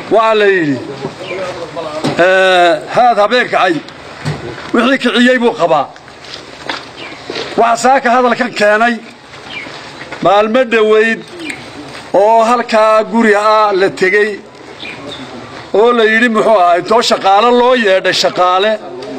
waxaa la yidhi haad habeen kacay wixii kiciyey buu qabaa waxaa saaka hadalkan keenay maalmo dhowayd oo halkaa guri ah la tegey oo la yidhi muxuu ahaa intoo shaqaale loo yeedhay shaqaale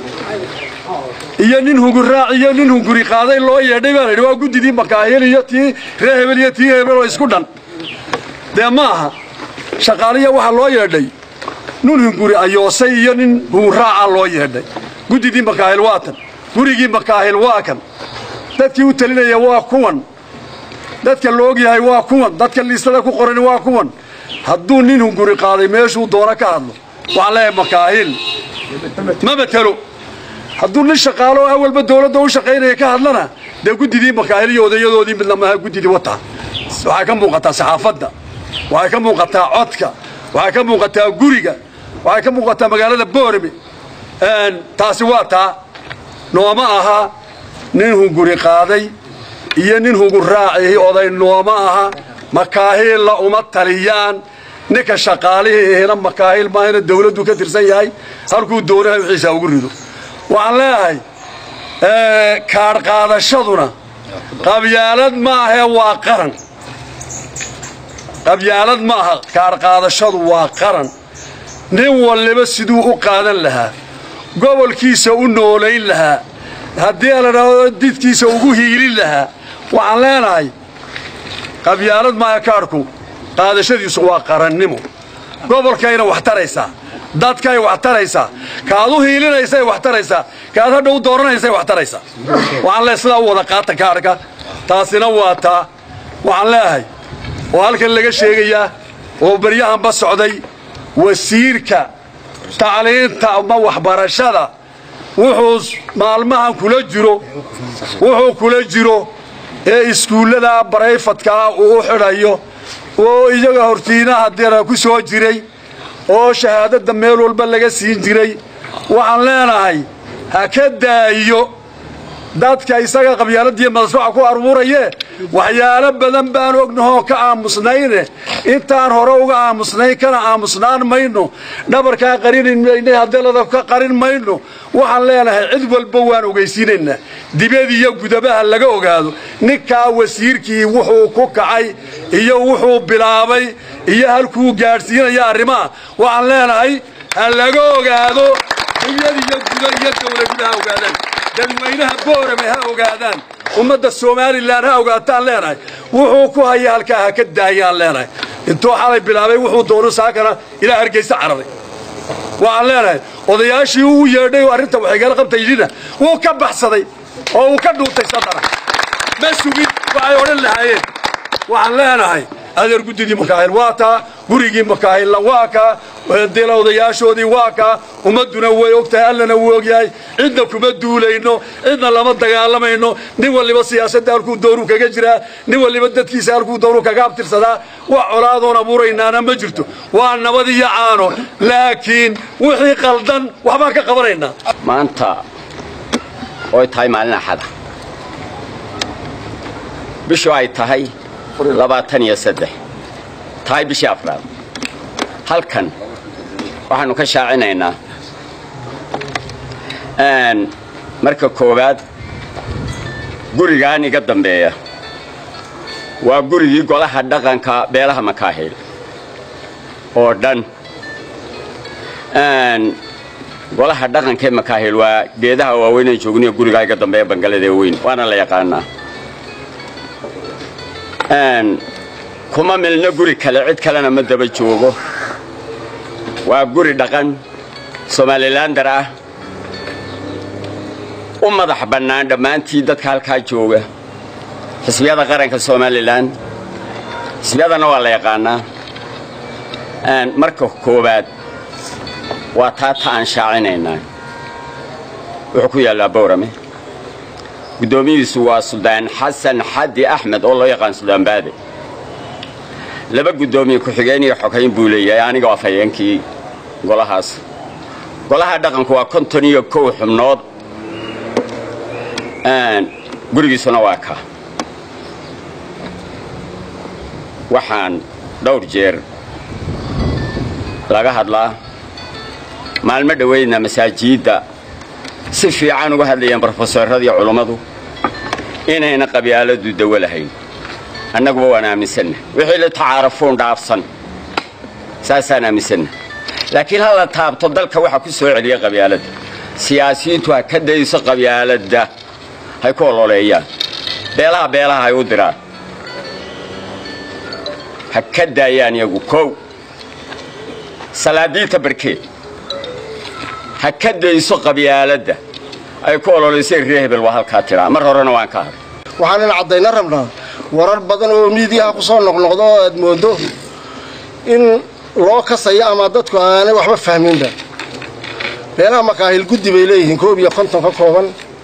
iyo nin hunguraac iyo nin hunguri qaaday loo yeedhay baa la yidhi waa guddidii makaahil iyo tii ree hebel iyo tii hebel oo isku dhan dee ma aha shaqaaliya waxaa loo yeedhay nin hunguri ayoosay iyo nin hunguraaca loo yeedhay guddidii makaahil waa tan gurigii makaahil waa kan dadkii u talinaya waa kuwan dadka la ogyahay waa kuwan dadka liistada ku qoran waa kuwan hadduu nin hunguri qaaday meeshuu doono ka hadlo waxaan leeyahay makaahil ma matelo hadduu nin shaqaalo oo awalba dawladda u shaqaynaya ka hadlana dee guddidii makaahil iyo odayadoodii midna maaha guddidii wataa waxay ka muuqataa saxaafadda waxay ka muuqataa codka waxay ka muuqataa guriga waxay ka muuqataa magaalada boorame taasi waa taa nooma aha nin hunguri qaaday iyo nin hunguraacihi oday nooma aha makaahilla uma taliyaan ninka shaqaalihii ihina makaahil maahina dawladdu ka tirsan yahay halkuu doonaha wixiisa ugu rido waxaan leeyahay kaadh qaadashaduna qabyaalad maahee waa qaran qabyaalad ma aha kaadh qaadashadu waa qaran nin walliba siduu u qaadan lahaa gobolkiisa u noolayn lahaa haddii la dhahdo didkiisa ugu hiilin lahaa waxaan leenahay qabyaalad maaha kaadhku qaadashadiisu waa qarannimo gobolkayna wax taraysaa dadkay wax taraysaa kaad u hiilinaysay wax taraysaa kaad hadha u dooranaysay wax taraysaa waxaan leehay sidaa u wada qaata kaadhka taasina waa taa waxaan leeyahay oo halkan laga sheegayaa oo baryahanba socday wasiirka tacliinta ama waxbarashada wuxuu maalmahan kula jiro wuxuu kula jiro ee iskuullada barayfadkaa uu u xidhayo oo iyaga hortiinaha dira ku soo jiray oo shahaadadda meel walba laga siin jiray waxaan leenahay ha ka daayo dadka isaga qabyaaladiiyo madasbaca ku aruurayee waxyaalo badan baan ognahoo ka aamusnayne intaan hore uga aamusnayn kana aamusnaan mayno dhabarkaa qarin mayne hadelada ka qarin mayno waxaan leenahay cid walba waan ogaysiinaynaa dibad iyo gudabaha laga ogaado ninkaa wasiirkii wuxuu ku kacay iyo wuxuu bilaabay iyo halkuu gaadhsiinaya arrimaha waxaan leenahay ha laga ogaado dibad iyo guda iyo dawladuda ha ogaadaan dadweynaha boorame ha ogaadaan ummadda somalilan ha ogaataan leenahay wuxuu ku haya halkaa ha ka daayaan leenahay intuu xalay bilaabay wuxuu doono saakana ilaa hargeysa cararay waxaan leenahay odayaashii uu yeedhay oo arrinta waxaygala qabtaydina wuu ka baxsaday oo uu ka dhuutay sadara ma sugin waxay odhan lahaayeen waxaan leenahay adeer guddidii makaahil waa taa gurigii makaahilna waa kaa dila odayaashoodii waa kaa ummadduna way og tahay allana wuu ogyahay cidna kuma duulayno cidna lama dagaalamayno nin walliba siyaasadda halkuu doonuu kaga jiraa nin walliba dadkiisa halkuu doonuu kaga abtirsadaa wax colaadoon abuuraynaana ma jirto waa nabad iyo caano laakiin wixii qaldan waxbaan ka qabanaynaa maanta oy tahay maalin axada bishu ay tahay labaatan iyo saddex tahay bishii afraad halkan waxaannu ka shaacinaynaa marka koowaad gurigaan iga dambeeya waa gurigii golaha dhaqanka beelaha makaahil oo dhan golaha dhaqankaee makaahil waa geedaha waaweynee joogniyo gurigaa iga dambeeya bangaladee weyn waana la yaqaanaa kuma milno guri kale cid kalena ma daba joogo waa guri dhaqan somalilander ah u madax bannaan dhammaantii dadka halkaa jooga xisbiyada qaranka somalilan xisbiyadana waa la yaqaanaa marka koowaad waa taa ta aan shaacinaynaa wuxuu ku yaallaa bowrame guddoomiyiisu waa suldaan xasan xaddi axmed oo loo yaqaan suldaan baade laba guddoomiye ku-xigeen iyo xogayn buu leeyahay aniga waa fayeenkii golahaas golaha dhaqanku waa konton iyo kow xubnood gurigiisuna waa ka waxaan dhowr jeer laga hadlaa maalmo dhoweydna masaajidda si fiican uga hadlayeen brofesoradii culummadu inayna qabyaaladu dawo lahayn annaguba waan aaminsanna wixii la tacaarafuun dhaafsan saasaan aaminsanna laakiin ha la taabto dalka waxa ku soo celiya qabyaaladda siyaasiyiintu ha ka dayso qabyaaladda hay ku ololeeyaan beelaha beelaha hay u diraan ha ka daayaan iyagu kow salaadiinta barkeed ha ka dayso qabyaaladda ay ku ololeysay ree hebel waa halkaa tiraa mar horena waan ka hadhay waxaan in caddayna rabnaa warar badan oo miidiyaha ku soo noqnoqdo oo aad mooddo in loo kasayo ama dadku aanay waxba fahminba beelaha makaahil guddi bay leeyihiin koob iyo konton ka kooban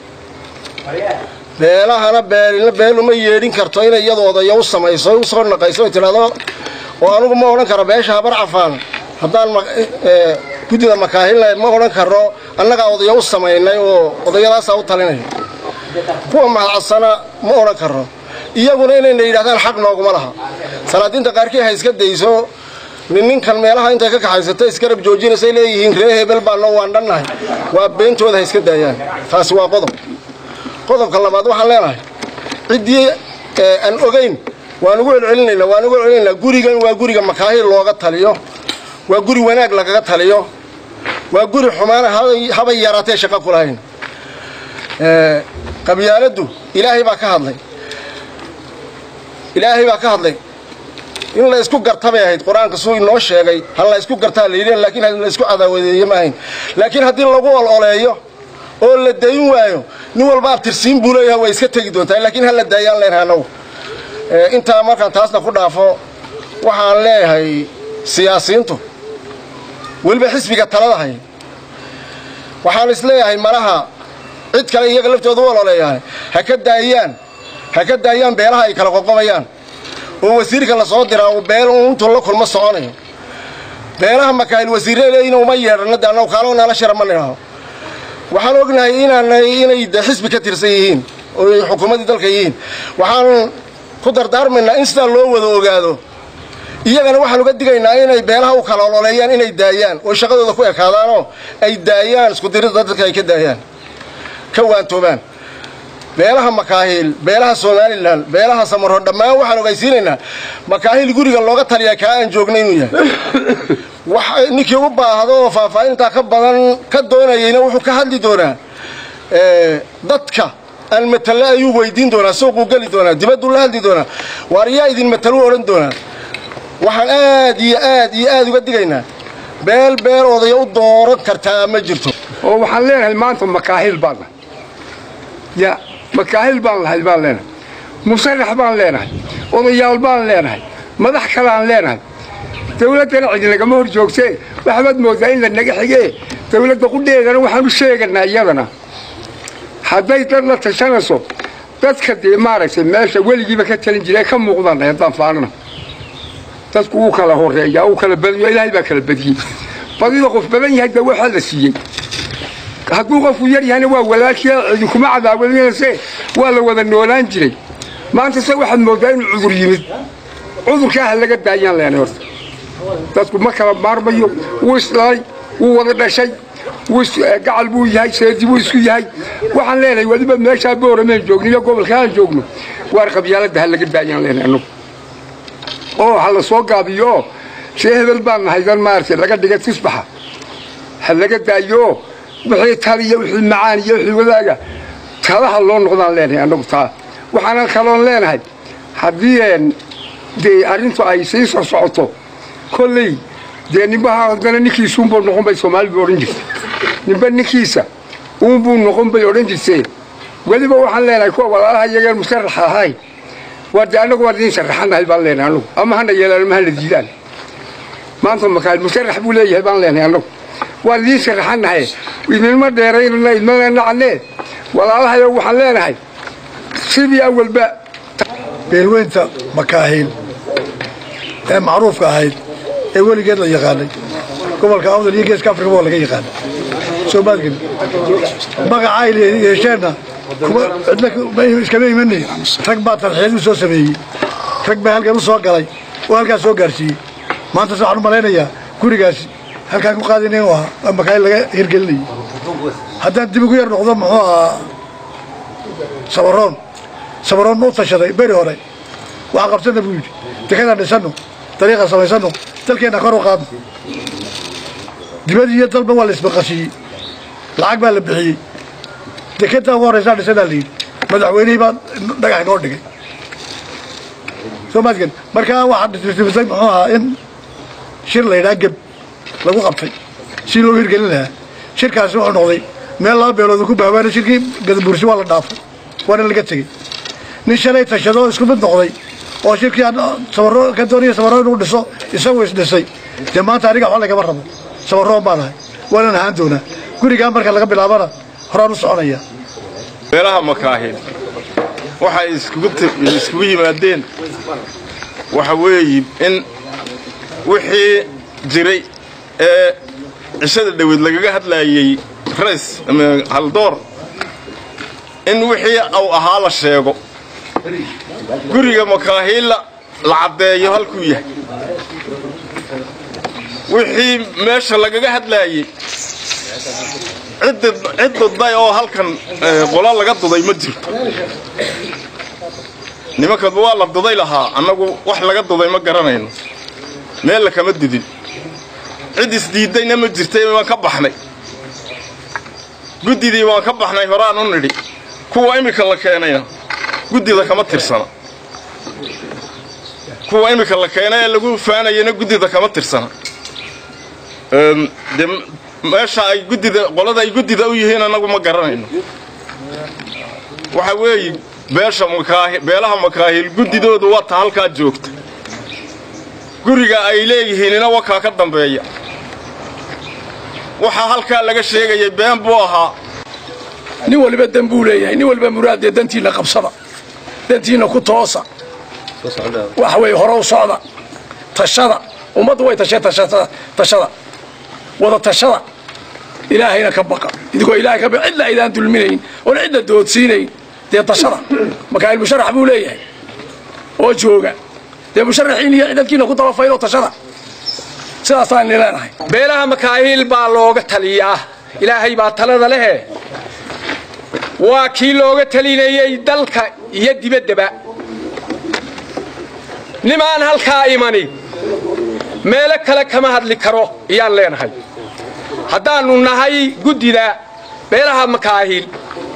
beelahana beelina beel uma yeedhin karto inay iyadu odaya u samayso u soo naqayso ay tidhahdo oo anugu ma odhan karo beesha habar cafaan haddaan guddida makaahilna ma odhan karo annagaa odaya u samaynay oo odayadaasaa u talinaya kuwa mahadcadsana ma odhan karo iyaguna inayna yidhahdaan xaq nooguma laha salaadiinta qaarkii ha iska dayso nin ninkan meelaha intay ka kaxaysato iskarab joojinaysay leeyihiin ree hebel baano waan dhannahay waa beentooda ha iska daayaan taasi waa qodob qodobka labaad waxaan leenahay ciddii aan ogayn waan ugu celcelinaynaa waan ugu celcelinaynaa gurigan waa guriga makaahil looga taliyo waa guri wanaag lagaga taliyo waa guri xumaan habay yaraatee shaqo ku lahayn qabyaaladdu ilaahay baa ka hadlay ilaahay baa ka hadlay in la isku garta bay ahayd qur-aanka suu inoo sheegay ha la isku gartaa la yidhi laakiin la isku cadaawadeeye ma ahayn laakiin haddii lagu ololeeyo oo la dayin waayo nin walba abtirsiin buu leeyahay way iska tegi doontaa laakiin ha la daayaan leenahay annagu intaa markaan taasna ku dhaafo waxaan leeyahay siyaasiyiintu weliba xisbiga talada hay waxaan isleeyahay malaha cid kale iyaga laftooda u ololeeyaan ha ka daayaan ha ka daayaan beelaha ay kala qoqobayaan oo wasiirka la soo diraa uu beel intuu la kulmo soconayo beelaha makaahil wasiirre leeyihin uma yeedhano de annagu kaalo nala shira ma nidhaaho waxaan ognahay inaanay inay de xisbi ka tirsan yihiin oo ay xukuumaddii dalka yihiin waxaan ku dardaarmaynaa in sidaa loo wada ogaado iyagana waxaan uga digaynaa inay beelaha u kala ololeeyaan inay daayaan oo shaqadooda ku ekaadaanoo ay daayaan iskudirida dadka ay ka daayaan ka waantoobaan beelaha makaahil beelaha somalilan beelaha samarho dhammaan waxaan ogaysiinaynaa makaahil guriga looga taliyaa kaa aan joogna inuu yahay wax ninkii u baahdo oo faahfaahintaa ka badan ka doonayayna wuxuu ka hadli doonaa dadka aan matale ayuu weydiin doonaa suuquu geli doonaa dibadduu la hadli doonaa waar yaa idin mataluu odhan doonaa waxaan aad iyo aad iyo aad uga digaynaa beel beel odaya u dooran kartaa ma jirto oo waxaan leenahay maanta makaahil baan nahay ya makaahil baan lahay baan leenahay musarax baan leenahay odayaal baan leenahay madax kaleaan leenahay dawladdana cidi nagama hor joogtee waxbaad moodaa in la naga xigee dawladda qudheedana waxaan u sheeganaa iyadana hadday dad la tashanayso dadka dee maaragtay meesha weligiiba ka talin jira ka muuqdaan haddaan faanana dadku wuu kala horeeyaa uu kala badiyo ilaahay baa kala badiyey badida qof badan yahay dee waxaa la siiyey hadduu qofku yar yahayna waa walaashii idinkuma cadaawadinayse waa la wada noolaan jiray maanta se waxaad moodaa inuu cudur yimid cudurkaa ha laga daayaan leenay horta dadku ma kala maarmayo wuu isdhalay wuu wada dhashay gacal buu yahay seedi buu isku yahay waxaan leenahay weliba meeshaa boorameen joogno iyo gobolka aan joogno waar qabyaaladda ha laga daayaan leenahay annagu oo ha la soo gaabiyo oo see hebel baan nahay dan maaragtay laga dhiga tusbaxa ha laga daayo wixii taliya wixii macaan iyo wixii wadaaga talaha loo noqdaan leenahay annagu taa waxaanan kaloon leenahay haddii dee arrintu ay sii soo socoto kolley dee nimbaha haddana ninkiisuunbuu noqon bay soomaalidu odhan jirtay nimba ninkiisa uunbuu noqon bay odhan jirtee weliba waxaan leenahay kuwa walaalaha iyageen musaraxa ahay waa dee annagu waan idiin sharaxanahay baan leenahay annagu ama hana yeelaan ama hana diidaan maanta makaal musarax buu leeyahay baan leenahay annagu waan idiin sharaxanahay idinma dheeraynana idmana nacane walaalahayo waxaan leenahay sidii awalba beelweynta makaahiil ee macruufka ahayd ee weligeed la yaqaanay gobolka awdal iyo geeska afrika waa laga yaqaana soomaalgeli magacay yeesheenna cidna iskama imanay rag baa tarxiil u soo sameeyey rag baa halkan u soo galay oo halkaas soo gaarsiiyey maanta waxaan u malaynayaa gurigaasi halkaan ku qaadinay u ahaa waa makaayil laga hirgelinayay haddaan dib ugu yar noqdo muxuu ahaa sabaroon sabaroon ma u tashaday beri hore waxaan qabsana buu yidhi dekadaan dhisano dariiqaan samaysano dalkeenna kor u qaadno dibadii iyo dalba waa la isbaqashiiyey lacag baa la bixiyey dekeddaa ugu horraysaa dhisanaa la yidhi madaxweynihii baa dhagax inoo dhigay soo maadkan markaa waxaa dhirtimisay muxuu ahaa in shir la yidhaha geb lagu qabtay si loo hirgelin lahaa shirkaasi wuxuu noqday meel laba beelood ku baabaana shirkii gadabuursi waa la dhaafay waana laga tegey nin shalay tashadoo isku mid noqday oo shirkii aan sabaro ka doonaya sabaro inuu dhiso isagoo isdhisay dee maanta aniga waxba lagama rabo sabaroon baan ahay waanan ahaan doonaa gurigaa marka laga bilaabana horaan u soconaya meelaha makaahil waxay iskugu ti- iskugu yimaadeen waxa weeye in wixii jiray ee cishada dhaweed lagaga hadlaayey rays ama haldoor in wixii uu ahaa la sheego guriga makaahilla la caddeeyo halkuu yahay wixii meesha lagaga hadlaayey ciddi cid dudday oo halkan eh, qola laga duday ma jirto nimankan waa la duday lahaa annagu wax laga duday ma garanayno meel la kama dudin cid isdiiddayna ma jirtay waan ka baxnay guddidii waan ka baxnay horaan u nidhi kuwa iminka la keenayna guddida kama tirsana kuwa iminka la keenay ee lagu faanayana guddida kama tirsana Eem, dee meesha ay guddida qolada ay guddida u yihiin annagu ma garanayno waxa weeye beesha makaahi beelaha makaahil guddidoodu waa ta halkaa joogta guriga ay leeyihiinina wakaa ka dambeeya waxaa halkaa laga sheegayay been buu ahaa nin waliba dan buu leeyahay nin waliba muraadee dantiinna qabsada dantiinna ku toosa waxa weeye hore u socda tashada ummaddu way tashay tashada tashada wada tashada ilaahayna ka baqa idigoo ilaahay ka baqa cidla aydaan dulminayn oon cidla doodsiinayn dee tashada makaayil musharax buu leeyahay oo jooga dee musharaxiin iyo dadkiina ku dabafaylo tashada sidaasaan ni leenahay beelaha makaahil baa looga taliyaa ilaahay baa talada lehe waa kii looga talinayey dalka iyo dibaddaba nimaan halkaa imani meelo kale kama hadli karo ayaan leenahay haddaannu nahay guddida beelaha makaahil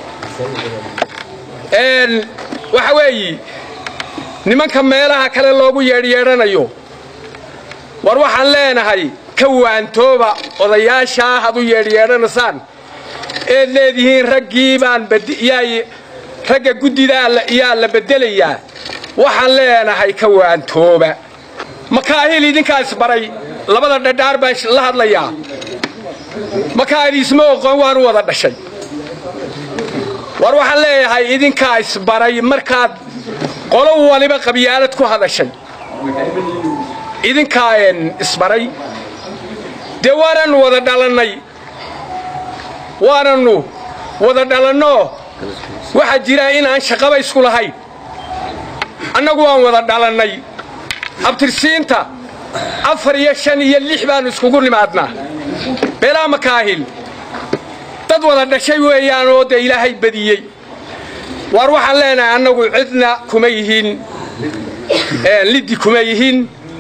een, waxa weeyi nimanka meelaha kale loogu yeedhyeedhanayo war waxaan leenahay ka waantooba odayaashaa had u yeedhyeedhanaysaan eed leedihiin raggii baan bad- yaa- ragga guddidaa la- yaa la beddelayaa waxaan leenahay ka waantooba makaahil idinkaa isbaray labada dhadhaar baan sh- la hadlayaa makaahil isma oqon waanu wada dhashay war waxaan leeyahay idinkaa isbaray markaad qolo waliba qabyaalad ku hadashay idinkaa een isbaray dee waananu wada dhalannay waananu wada dhalannoo waxaa jira inaan shaqaba isku lahayn annagu waan wada dhalannay abtirsiinta afar iyo shan iyo lix baannu iskugu nimaadnaa beelaha makaahil dad wada dhashay weeyaan oo dee ilaahay badiyey waar waxaan leenahay annagu cidna kuma yihiin een, liddi kuma yihiin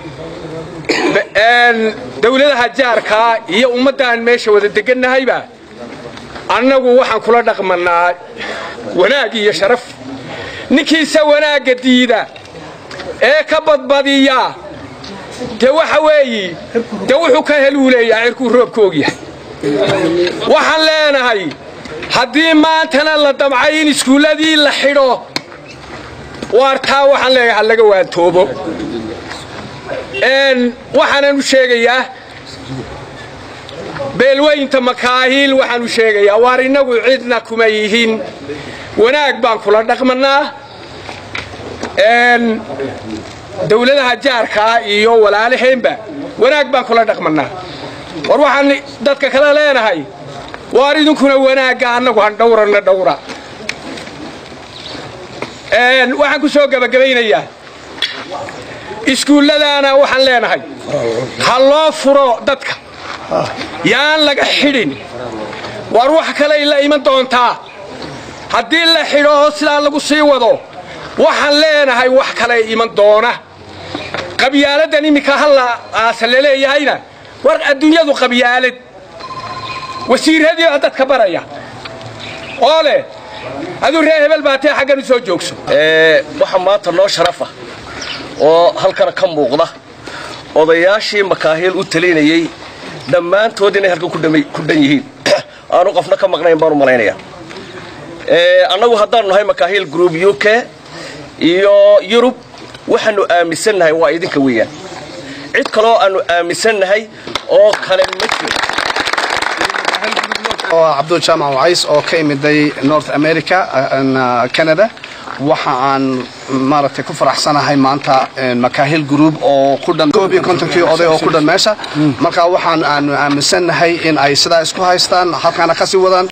een, dawladaha jaarkaa iyo ummaddan meesha wada degannahayba annagu waxaan kula dhaqmannaa wanaag iyo sharaf ninkiisa wanaagga diida ee ka badbadiya dee waxa weeyi dee wuxuu ka heluu leeyahay cirkuu roobka ogyahay waxaan leenahay haddii maantana la damcay in iskuulladii la xidho waartaa waxaan leeyahay ha laga waantoobo een, waxaanan u sheegayaa beelweynta makaahiil waxaan u sheegayaa waar innagu cidna kuma yihiin wanaag baan kula dhaqmannaa een, dawladaha jaarkaa iyo walaalaheenba wanaag baan kula dhaqmannaa war waxaan dadka kale leenahay waar idinkuna wanaagga annagu han dhawranna dhawra Een, waxaan ku soo gebagabaynayaa iskuulladaana waxaan leenahay ha loo furo dadka yaan laga xidhin war wax kaley la iman doontaa haddii la xidho oo sidaa lagu sii wado waxaan leenahay wax kaley iman doona qabyaaladan iminka halla aasa laleeyahayna war adduunyadu qabyaalad wasiiradii baa dadka baraya oo leh aduu reer hebel baatee xaggan u soo joogso waxaa maanta noo sharafa oo halkana ka muuqda odayaashii makaahiil u talinayey dhammaantood inay halkan ku dhan yihiin aanu qofna ka maqnayn baanu malaynaya annagu haddaanu nahay makaahiil group u k iyo yurub waxaanu aaminsannahay waa idinka weeyaan cid kaloo aanu aaminsannahay oo kale ma jiro oo cabdul jaamac wacays oo ka imiday north america canada waxa aan maaragtay ku faraxsanahay maanta makaahil group oo ku dhan koob iyo kontonkii oday oo ku dhan meesha marka waxaan aanu aaminsannahay in ay sidaa isku haystaan halkaana kasii wadaan